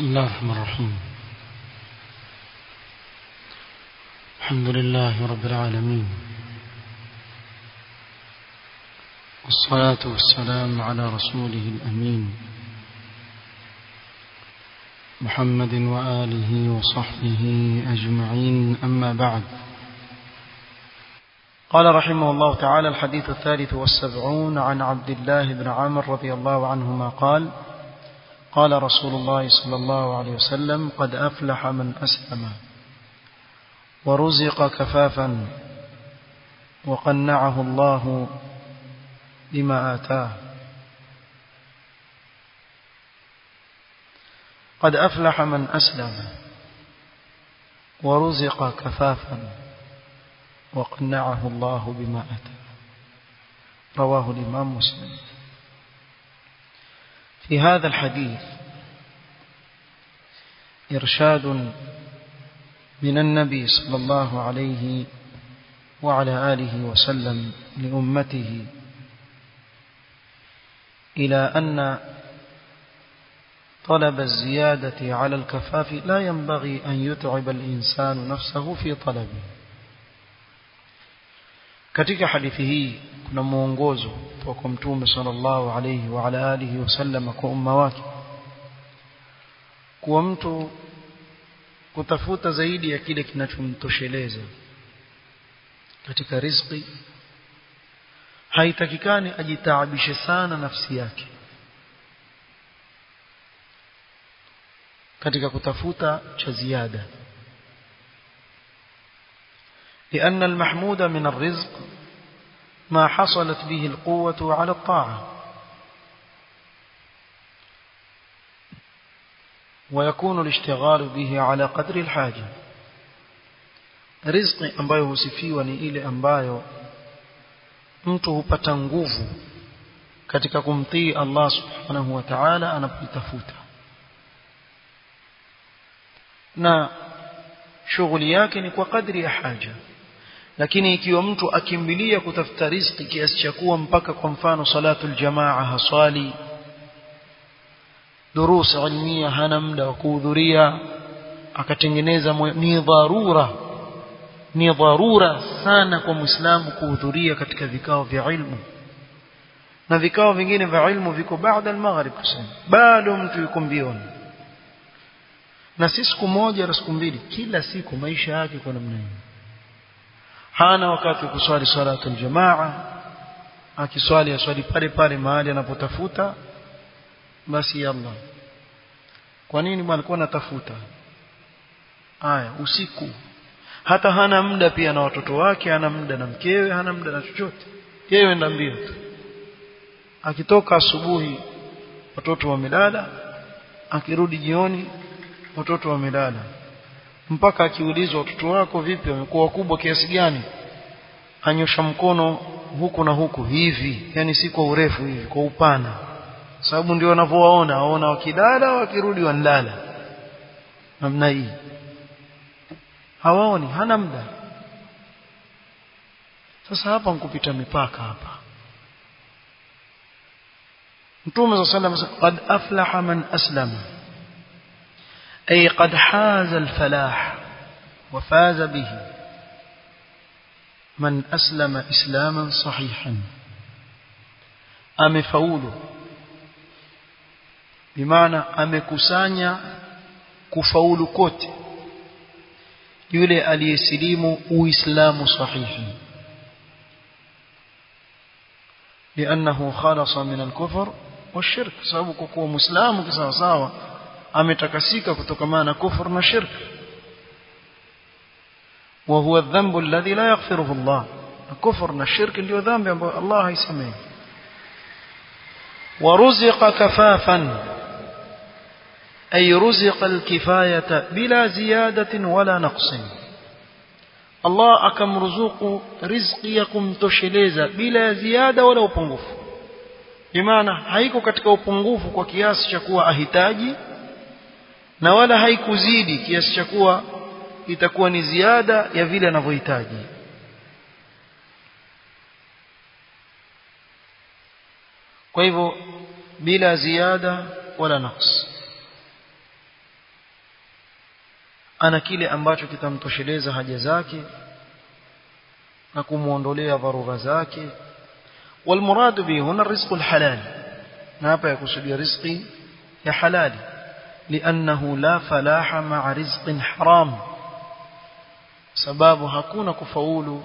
بسم الله الرحمن الرحيم الحمد لله رب العالمين والصلاة والسلام على رسوله الأمين محمد وآله وصحبه أجمعين أما بعد قال رحمه الله تعالى الحديث الثالث والسبعون عن عبد الله بن عامر رضي الله عنهما قال قال رسول الله صلى الله عليه وسلم قد أفلح من أسلم ورزق كفافا وقنعه الله بما آتاه قد أفلح من أسلم ورزق كفافا وقنعه الله بما أتاه رواه الإمام مسلم في هذا الحديث إرشاد من النبي صلى الله عليه وعلى آله وسلم لأمته إلى أن طلب الزيادة على الكفاف لا ينبغي أن يتعب الإنسان نفسه في طلبه katika hadithi hii kuna mwongozo kutoka mtume sallallahu alayhi wa ala alihi wasallam kwa umma wake kuwa mtu kutafuta zaidi ya kile kinachomtosheleza katika riziki haitakikani ajitaabishe sana nafsi yake katika kutafuta cha ziada لأن المحمود من الرزق ما حصلت به القوة على الطاعة ويكون الاشتغال به على قدر الحاجة riziki ambayo husifiwa ni ile ambayo mtu hupata nguvu katika kumtii Allah subhanahu wa ta'ala anapoitafuta na shughuli yake ni kwa kadri ya haja lakini ikiwa mtu akimbilia kutafuta riziki kiasi cha kuwa mpaka kwa mfano salatul jamaa haswali durusa ilmia hana muda wa kuhudhuria akatengeneza ni dharura ni dharura sana kwa muislamu kuhudhuria katika vikao vya ilmu na vikao vingine vya ilmu viko baada al-maghrib kusema bado mtu yuko mbioni na si siku moja na siku mbili kila siku maisha yake kwa namna hiyo hana wakati wa kuswali salatul jamaa akiswali aswali pale pale mahali anapotafuta basi yalla kwa nini bwana alikuwa anatafuta haya usiku hata hana muda pia na watoto wake hana muda na mkewe hana muda na chochote yeye enda mbio tu akitoka asubuhi watoto wamelala akirudi jioni watoto wamelala mpaka akiulizwa watoto wako vipi wamekuwa wakubwa kiasi gani anyosha mkono huku na huku hivi yani si kwa urefu hivi kwa upana sababu ndio wanavyowaona waona wakilala wakirudi wanalala namna hii hawaoni hana muda sasa hapa nkupita mipaka hapa Mtume صلى الله عليه وسلم قد أفلح من أسلم أي قد حاز الفلاح وفاز به من أسلم إسلاما صحيحا أمفول بمعنى أمكسانيا كفول كوت yule aliyesilimu uislamu sahihi لانه خلص من الكفر والشرك sababu kwa kuwa muislamu kisawa sawa ametakasika kutokana na kufur na shirk وهو الذنب الذي لا يغفره الله الكفر na shirk ndio dhambi ambayo Allah haisamehi ورزق كفافا أي رزق الكفاية بلا زيادة ولا نقص الله أكم رزق رزقكم تشليزا بلا زيادة ولا upungufu bimaana haiko katika upungufu kwa kiasi cha kuwa ahitaji na wala haikuzidi kiasi cha kuwa itakuwa ni ziada ya vile anavyohitaji kwa hivyo bila ziada wala naqs ana kile ambacho kitamtosheleza haja zake na kumuondolea dharura zake والمراد به هنا الرزق الحلال نابا يقصد رزقي يا حلال لأنه لا فلاح مع رزق حرام sababu hakuna kufaulu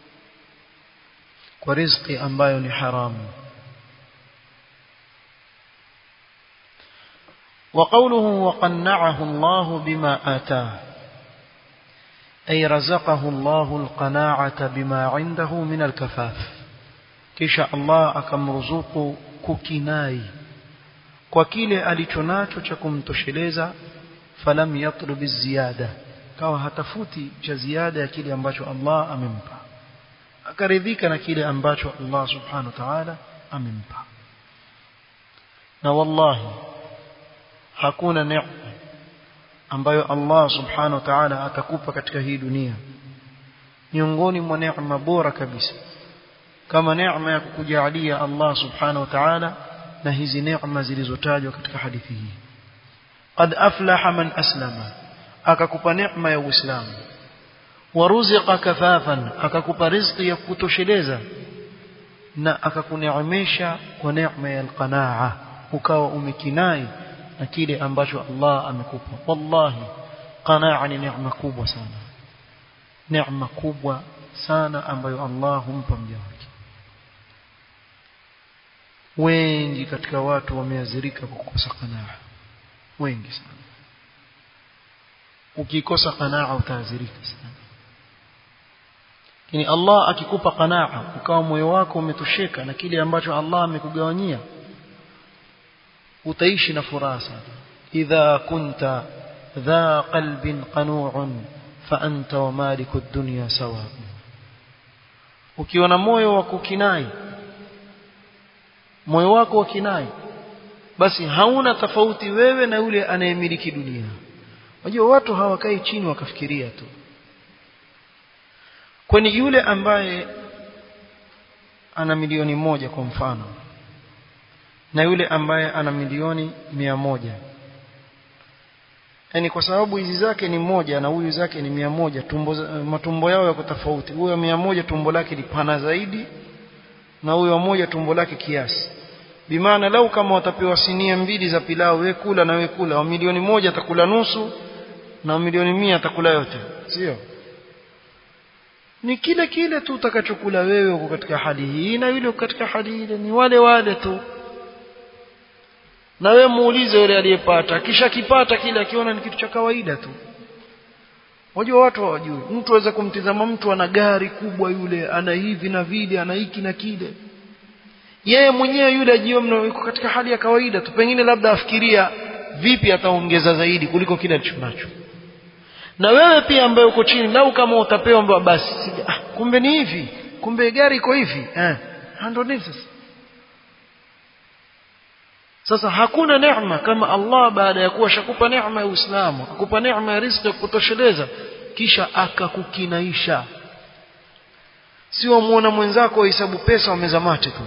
kwa riziki ambayo ni haramu وقوله وقنعه الله بما آتاه أي رزقه الله القناعة بما عنده من الكفاف kisha Allah akamruzuku kukinai kwa kile alichonacho cha kumtosheleza falam yatlub ziyada kawa hatafuti cha ziada ya kile ambacho Allah amempa akaridhika na kile ambacho Allah subhanahu wa ta'ala amempa na wallahi hakuna neema ambayo Allah subhanahu wa ta'ala atakupa katika hii dunia miongoni mwa neema bora kabisa kama neema ya kukujalia Allah subhanahu wa ta'ala na hizi neema zilizotajwa katika hadithi hii qad aflaha man aslama akakupa neema ya uislamu waruziqa kafafan akakupa riziki ya kutosheleza na akakuneemesha kwa neema ya alqanaa ukawa umekinai na kile ambacho Allah amekupa wallahi qanaa ni neema kubwa sana neema kubwa sana ambayo Allah humpa mja wake wengi katika watu wameazirika kwa kukosa qanaa wengi sana ukikosa qanaa utaazirika sana lakini Allah akikupa qanaa ukawa moyo wako umetosheka na kile ambacho Allah amekugawanyia utaishi na furaha sana idha kunta dha qalbin qanu'un fa anta wa maliku ad-dunya sawa ukiwa na moyo wa kukinai moyo wako wa kinai basi hauna tofauti wewe na yule anayemiliki dunia unajua watu hawakai chini wakafikiria tu kwani yule ambaye ana milioni moja kwa mfano na yule ambaye ana milioni mia moja yani kwa sababu hizi zake ni moja na huyu zake ni mia moja tumbo, matumbo yao yako tofauti huyo mia moja tumbo lake ni pana zaidi na huyo moja tumbo lake kiasi bimaana lau kama watapewa sinia mbili za pilau we kula na we kula wa milioni moja atakula nusu na wa milioni mia atakula yote sio ni kile kile tu utakachokula wewe uko katika hali hii na yule katika hali ile ni wale wale tu na wewe muulize yule aliyepata kisha kipata kile akiona ni kitu cha kawaida tu Unajua watu hawajui. Mtu aweza kumtizama mtu ana gari kubwa yule, ana hivi na vile, ana hiki na kile. Yeye mwenyewe yule ajiona yuko katika hali ya kawaida tu. Pengine labda afikiria vipi ataongeza zaidi kuliko kile alichonacho. Na wewe pia ambaye uko chini, lau kama utapewa mbwa basi, ah, kumbe ni hivi, kumbe gari iko hivi. Eh, ndio nini sasa? Sasa hakuna neema kama Allah baada ya kuwa shakupa neema ya Uislamu, akupa neema ya riziki ya kutosheleza kisha akakukinaisha. Sio muona mwenzako wahesabu pesa wameza mate tu.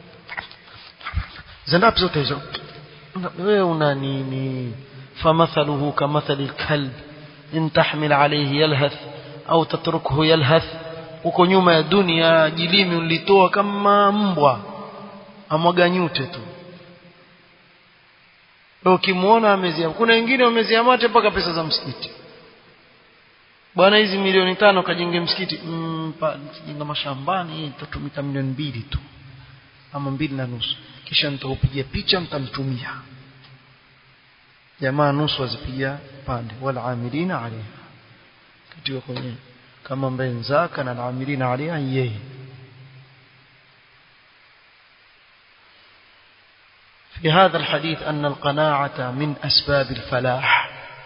Zandapi zote hizo? Wewe una nini? Famathaluhu kamathali kalb in tahmil alayhi yalhath au tatrukhu yalhath. Uko nyuma ya dunia jilimi ulitoa kama mbwa amwaga nyute tu ukimwona amezia kuna wengine wamezia mate mpaka pesa za msikiti bwana hizi milioni tano kajenge msikiti mm, jenga mashambani itatumika milioni mbili tu ama mbili na nusu kisha nitaupigia picha mtamtumia jamaa nusu wazipiga pande wala amilina alaiha katiwa kwenye kama ambaye nzaka na amilina alaiha yeye في هذا الحديث أن القناعة من أسباب الفلاح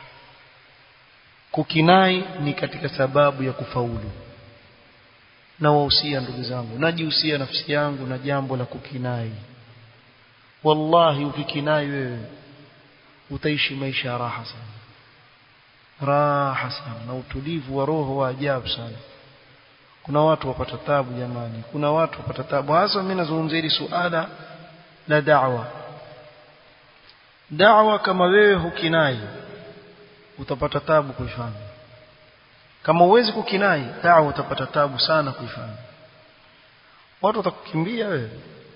kukinai ni katika sababu ya kufaulu na wahusia ndugu zangu najihusia nafsi yangu na jambo la kukinai wallahi ukikinai wewe utaishi maisha ya raha sana raha sana na utulivu wa roho wa ajabu sana kuna watu wapata tabu jamani kuna watu wapata tabu hasa mimi nazungumzia hili suala la da'wa da'wa kama wewe hukinai utapata tabu kuifanya kama uwezi kukinai dawa utapata tabu sana kuifanya watu watakukimbia wewe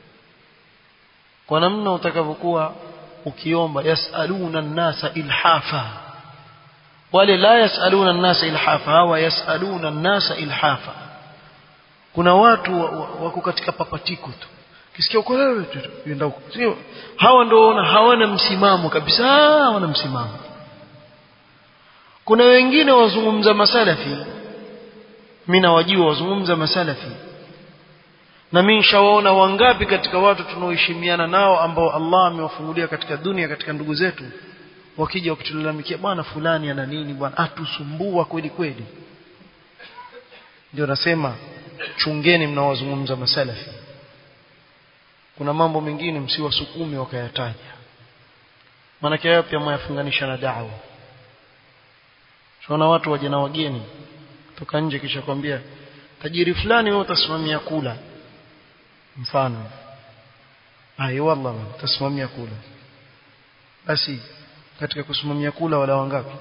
kwa namna utakavyokuwa ukiomba yasaluna nnasa ilhafa wale la yasaluna nnasa ilhafa hawa yasaluna nnasa ilhafa kuna watu wako katika papatiko tu kisikia uko wewe yenda huko sio hawa ndio hawana msimamo kabisa hawana msimamo kuna wengine wazungumza masalafi mimi nawajua wazungumza masalafi na mimi nishawaona wangapi katika watu tunaoheshimiana nao ambao Allah amewafungulia katika dunia katika ndugu zetu wakija wakitulalamikia bwana fulani ana nini bwana atusumbua kweli kweli ndio nasema chungeni mnawazungumza masalafi kuna mambo mengine msiwasukumi wakayataja maanake hayo pia mwayafunganisha na da'wa tunaona watu waje na wageni kutoka nje kisha kwambia tajiri fulani wewe utasimamia kula mfano ai wallah utasimamia kula basi katika kusimamia kula wala wangapi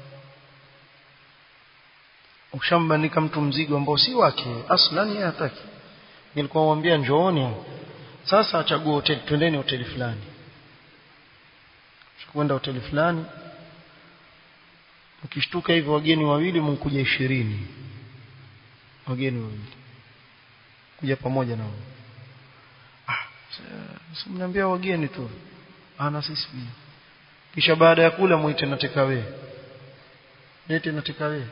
ukishambandika mtu mzigo ambao si wake aslan yeye hataki nilikuwa mwambia njooni sasa achague hoteli twendeni hoteli fulani kwenda hoteli fulani ukishtuka hivi wageni wawili mnkuja ishirini wageni wawili kuja pamoja na ah simniambia wageni tu ana sisi pia kisha baada ya kula muite na tekawe nete na tekawe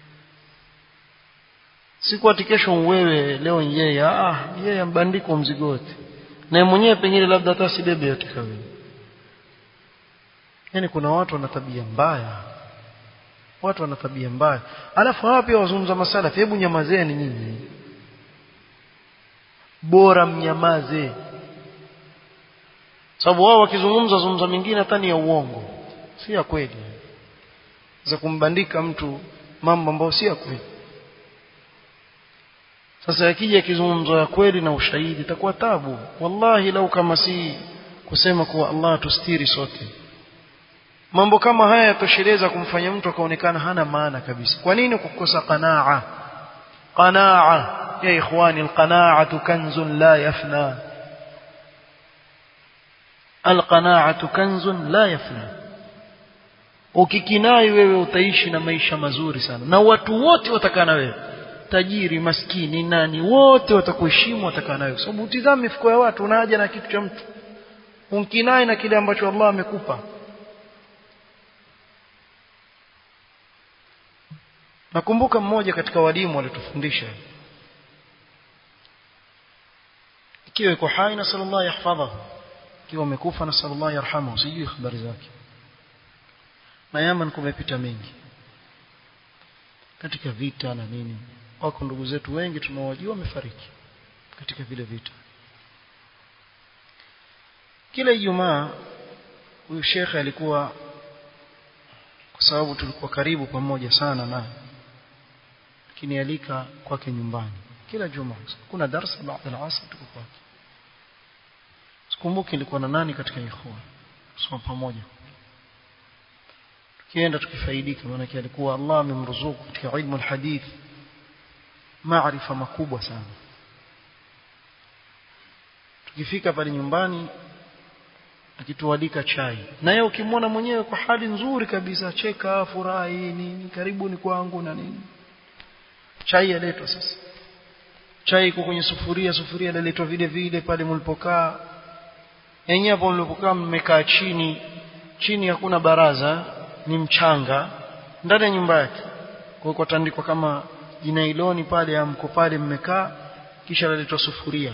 siku ati kesho wewe leo yeye ah yeye ambandiko mzigo wote na mwenyewe pengine labda hata sibebe yote kawe yani kuna watu wana tabia mbaya watu wana tabia mbaya alafu hawa pia wazungumza masalafi hebu nyamazeni nyinyi bora mnyamaze sababu wao wakizungumza zungumza mingine hata ni ya uongo si ya kweli za kumbandika mtu mambo ambayo si ya kweli sasa yakija kizungumzo ya kweli na ushahidi itakuwa tabu wallahi lau kama si kusema kuwa Allah tustiri sote mambo kama haya yatosheleza kumfanya mtu akaonekana hana maana kabisa kwa nini kukosa qanaa qanaa ya ikhwani alqanaatu kanzun la yafna alqanaatu kanzun la yafna ukikinai wewe utaishi na maisha mazuri sana na watu wote watakaa na wewe tajiri maskini nani wote watakuheshimu watakaa nawe sababu utizame mifuko ya watu una haja na kitu cha mtu umkinai na kile ambacho Allah amekupa nakumbuka mmoja katika walimu walitufundisha ikiwa yuko hai na sallallahu yahfadhahu ikiwa amekufa na sallallahu yarhamuhu sijui habari zake na Yaman kumepita mengi katika vita na nini wako ndugu zetu wengi tunawajua wamefariki katika vile vita kila Ijumaa huyu shekhe alikuwa kwa sababu tulikuwa karibu pamoja sana na lakini alika kwake nyumbani kila Jumaa kuna darasa baada ya asr tuko kwake sikumbuki ilikuwa na nani katika ikhwa soma pamoja tukienda tukifaidika maana alikuwa Allah amemruzuku katika ilmu alhadith maarifa makubwa sana tukifika pale nyumbani akitualika chai na yeye ukimwona mwenyewe kwa hali nzuri kabisa cheka furahi nini karibuni kwangu na nini chai yaletwa sasa chai iko kwenye sufuria sufuria laletwa vile vile pale mlipokaa yenyewe hapo mlipokaa mmekaa chini chini hakuna baraza ni mchanga ndani ya nyumba yake kwa hiyo tandikwa kama jinailoni pale amko pale mmekaa kisha laletwa sufuria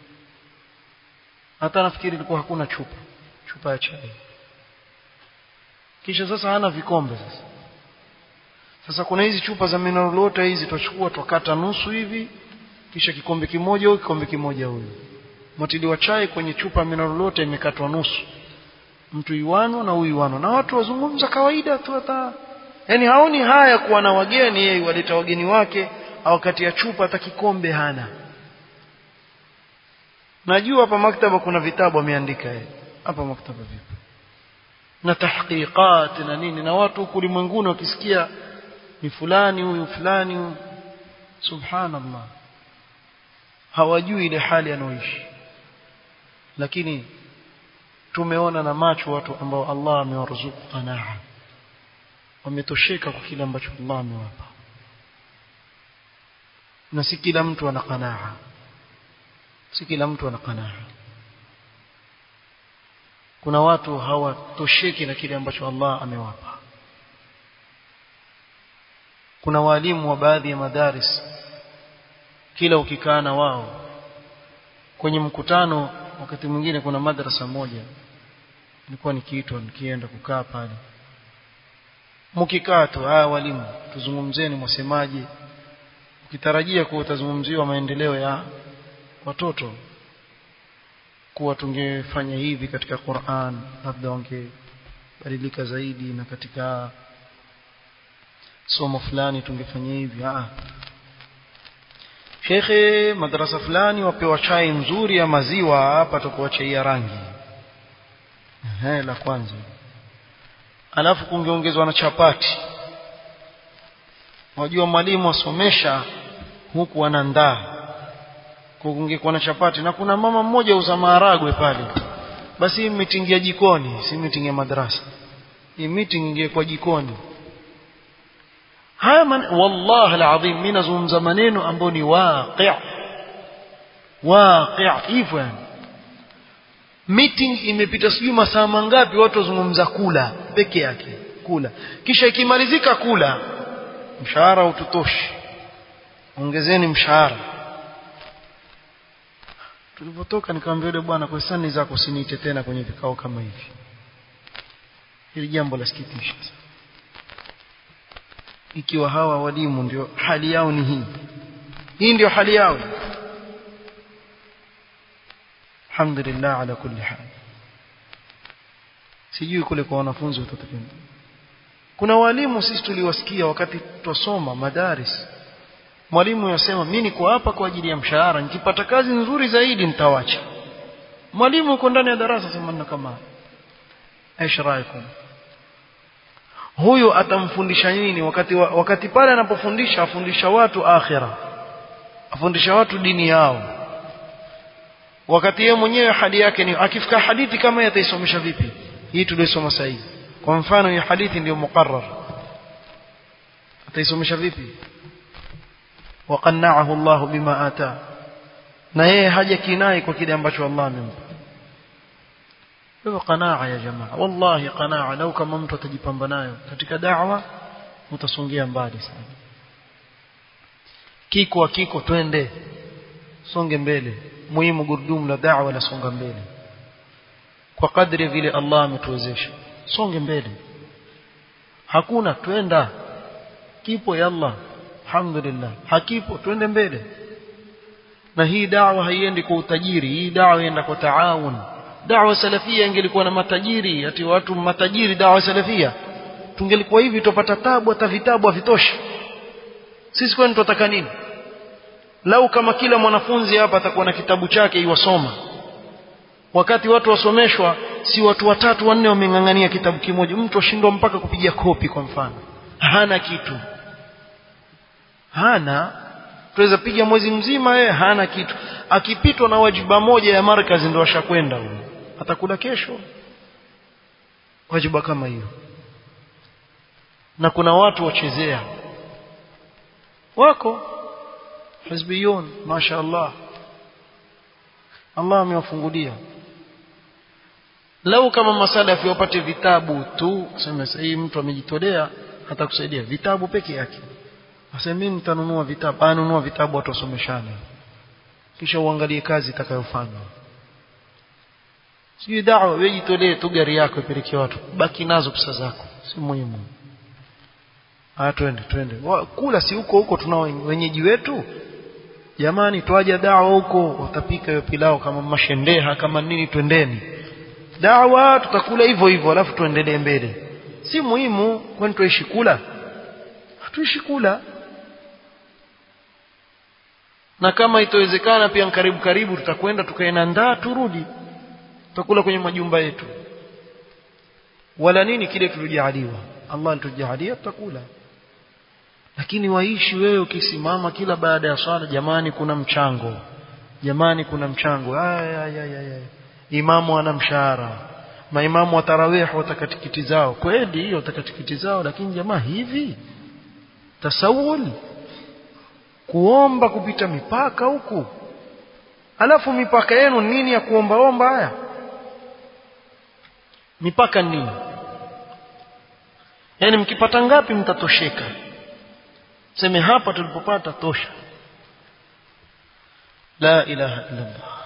hata nafikiri ilikuwa hakuna chupa chupa ya chai kisha sasa hana vikombe sasa sasa kuna hizi chupa za mineral water hizi tutachukua tukata nusu hivi kisha kikombe kimoja huyu kikombe kimoja huyu mtiliwa chai kwenye chupa mineral water imekatwa nusu mtu iwano na huyu iwano na watu wazungumza kawaida tu hata yani haoni haya kuwa na wageni yeye waleta wageni wake au kati ya chupa hata kikombe hana najua hapa maktaba kuna vitabu ameandika yeye hapa maktaba vipi na tahqiqat na nini na watu huku ulimwenguni wakisikia ni fulani huyu fulani huyu subhanallah hawajui ile hali anaoishi lakini tumeona na macho watu ambao Allah amewaruzuku qanaa wametosheka kwa kile ambacho Allah amewapa na si kila mtu ana qanaa si kila mtu ana qanaa kuna watu hawatosheki na kile ambacho Allah amewapa kuna walimu wa baadhi ya madaris kila ukikaa na wao kwenye mkutano wakati mwingine kuna madrasa moja nilikuwa nikiitwa nikienda kukaa pale mkikaa tu haya walimu tuzungumzeni mwasemaje ukitarajia kuwa utazungumziwa maendeleo ya watoto kuwa tungefanya hivi katika Qur'an labda wangebadilika zaidi na katika somo fulani tungefanya hivi ah Shekhe madrasa fulani wapewa chai nzuri ya maziwa hapa tukuwa chai ya rangi ehe la kwanza alafu kungeongezwa na chapati wajua mwalimu asomesha huku anandaa kungekuwa na chapati na kuna mama mmoja uza maharagwe pale basi hii meeting ya jikoni si meeting ya madrasa hii meeting ingekuwa jikoni haya man wallahi alazim mimi nazungumza maneno ambayo ni waqi' waqi' hivyo yani meeting imepita sijui masaa mangapi watu wazungumza kula peke yake kula kisha ikimalizika kula mshahara ututoshi ongezeni mshahara tulipotoka nikamwambia yule bwana kwa sani zako usiniite tena kwenye vikao kama hivi hili jambo la sikitisha ikiwa hawa walimu ndio hali yao ni hii hii ndio hali yao alhamdulillah ala kulli hal sijui kule kwa wanafunzi utatokea kuna walimu sisi tuliwasikia wakati twasoma madaris mwalimu yasema mimi niko hapa kwa ajili ya mshahara nikipata kazi nzuri zaidi nitawacha mwalimu yuko ndani ya darasa sema kama aishraikum huyu atamfundisha nini wakati wakati pale anapofundisha afundisha watu akhira afundisha watu dini yao wakati yeye mwenyewe hali yake ni akifika hadithi kama ataisomesha vipi hii tulisoma sasa hivi kwa mfano hii hadithi ndio muqarrar ataisomesha vipi وقنعه الله بما آتاه na yeye haja kinai kwa kile ambacho Allah amempa hiyo qanaa ya jamaa wallahi qanaa lau kama mtu atajipamba nayo katika da'wa utasongea mbali sana kiko kiko twende songe mbele muhimu gurudumu la da'wa la songa mbele kwa kadri vile Allah ametuwezesha songe mbele hakuna twenda kipo ya Allah alhamdulillah hakipo twende mbele na hii dawa haiendi kwa utajiri hii dawa inaenda kwa taawun dawa salafia ingelikuwa na matajiri ati watu matajiri dawa salafia tungelikuwa hivi tupata tabu hata vitabu havitoshi sisi kwani tunataka nini lau kama kila mwanafunzi hapa atakuwa na kitabu chake iwasoma wakati watu wasomeshwa si watu watatu wanne wameng'ang'ania kitabu kimoja mtu ashindwa mpaka kupiga kopi kwa mfano hana kitu hana tuweza piga mwezi mzima yeye hana kitu akipitwa na wajiba moja ya markazi ndio ashakwenda huyo atakula kesho wajiba kama hiyo na kuna watu wachezea wako hizbiyun mashaallah Allah amewafungulia lau kama masalafi wapate vitabu tu sema sasa hii mtu amejitolea atakusaidia vitabu peke yake Sasa mimi nitanunua vitabu, anunua vitabu watu wasomeshane. Kisha uangalie kazi itakayofanywa. Sijui dawa wewe jitolee tu gari yako ipelekee watu. Baki nazo pesa zako. Si muhimu. Ah twende twende. Kula si huko huko tunao wenyeji wetu. Jamani twaja dawa huko watapika hiyo pilao kama mashendeha kama nini twendeni. Dawa tutakula hivyo hivyo alafu tuendelee mbele. Si muhimu kwani tuishi kula. Hatuishi kula na kama itowezekana pia karibu karibu tutakwenda tukaenda ndaa turudi tutakula kwenye majumba yetu wala nini kile tulijaliwa Allah alitujalia tutakula lakini waishi wewe ukisimama kila baada ya swala jamani kuna mchango jamani kuna mchango aya aya aya imamu ana mshahara maimamu wa tarawih watakatikiti zao kweli hiyo watakatikiti zao lakini jamaa hivi tasawul kuomba kupita mipaka huku alafu mipaka yenu nini ya kuombaomba haya mipaka nini yani mkipata ngapi mtatosheka seme hapa tulipopata tosha la ilaha illa Allah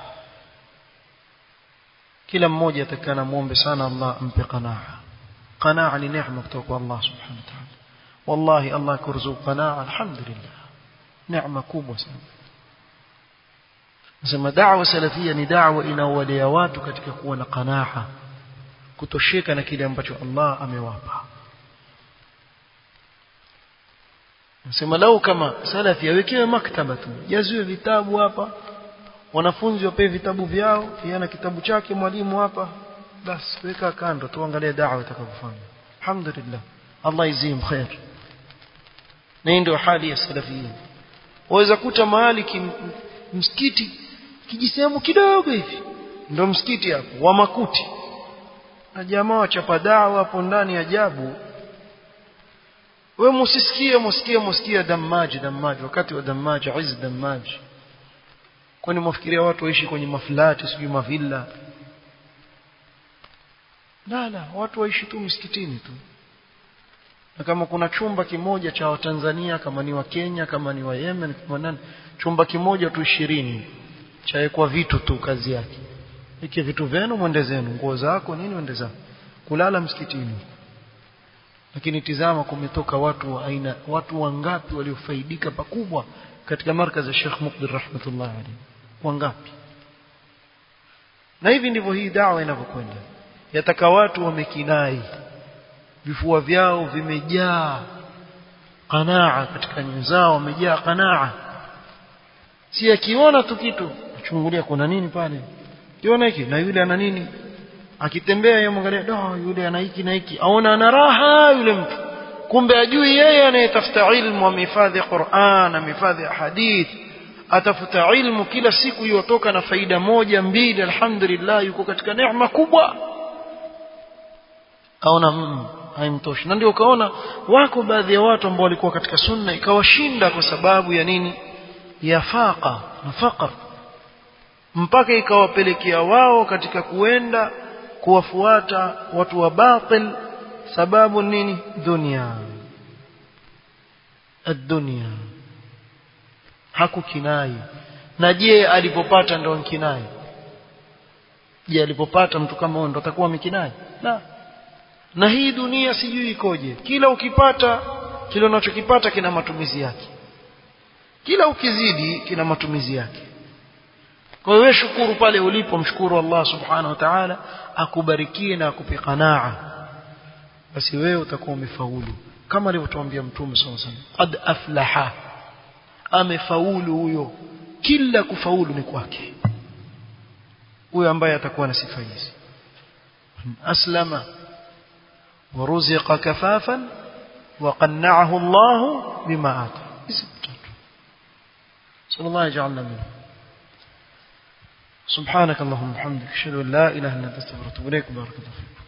kila mmoja atakana muombe sana Allah ampe qanaa qanaa ni neema kutoka kwa Allah subhanahu wa ta'ala wallahi Allah kurzuq qanaa alhamdulillah neema kubwa sana nasema da'wa salafia ni da'wa inaowalea watu katika kuwa na qanaa kutosheka na kile ambacho Allah amewapa nasema lau kama salafi awekewe maktaba tu jaziwe vitabu hapa wanafunzi wapewe vitabu vyao yana kitabu chake mwalimu hapa basi weka kando tuangalie da'wa itakavofanya alhamdulillah Allah izim khair na ndio hali ya salafia waweza kuta mahali kim, msikiti kijisehemu kidogo hivi ndio msikiti hapo wa makuti na jamaa wachapa dawa hapo ndani ajabu we musisikie musikie musikie damaji damaji wakati wa damaji iz damaji kwani mwafikiria watu waishi kwenye maflati sijui mavilla la la watu waishi tu msikitini tu na kama kuna chumba kimoja cha Watanzania kama ni wa Kenya kama ni wa Yemen kama nani chumba kimoja tu ishirini chawekwa vitu tu kazi yake iki vitu vyenu mwende zenu nguo zako nini mwende zako kulala msikitini lakini tizama kumetoka watu wa aina watu wangapi waliofaidika pakubwa katika markazi ya Sheikh Mukbil rahmatullah alayhi wangapi na hivi ndivyo hii dawa inavyokwenda yataka watu wamekinai vifua vyao vimejaa qanaa katika nyoyo zao wamejaa qanaa si akiona tu kitu chungulia kuna nini pale kiona hiki na yule ana nini akitembea yeye mwangalia do yule ana hiki na hiki aona ana raha yule mtu kumbe ajui yeye anayetafuta ilmu amehifadhi Qur'an amehifadhi hadith atafuta ilmu kila siku yotoka na faida moja mbili alhamdulillah yuko katika neema kubwa aona mm, haimtoshi na ndio ukaona wako baadhi ya watu ambao walikuwa katika sunna ikawashinda kwa sababu ya nini ya faqa na faqr mpaka ikawapelekea wao katika kuenda kuwafuata watu wa batil sababu nini dunia ad-dunya hakukinai na je alipopata ndo kinai je alipopata mtu kama huyo ndo atakuwa mikinai la na hii dunia sijui ikoje kila ukipata kile unachokipata kina matumizi yake kila ukizidi kina matumizi yake kwa hiyo shukuru pale ulipo mshukuru Allah subhanahu wa ta'ala akubarikie na akupe qanaa basi wewe utakuwa umefaulu kama alivyotuambia mtume sallallahu alaihi wasallam qad aflaha amefaulu huyo kila kufaulu ni kwake huyo ambaye atakuwa na sifa hizi aslama ورزق كفافا وقنعه الله بما آتى صلى الله يجعلنا منه سبحانك اللهم وبحمدك اشهد ان لا اله الا انت استغفرك واتوب اليك بارك الله فيك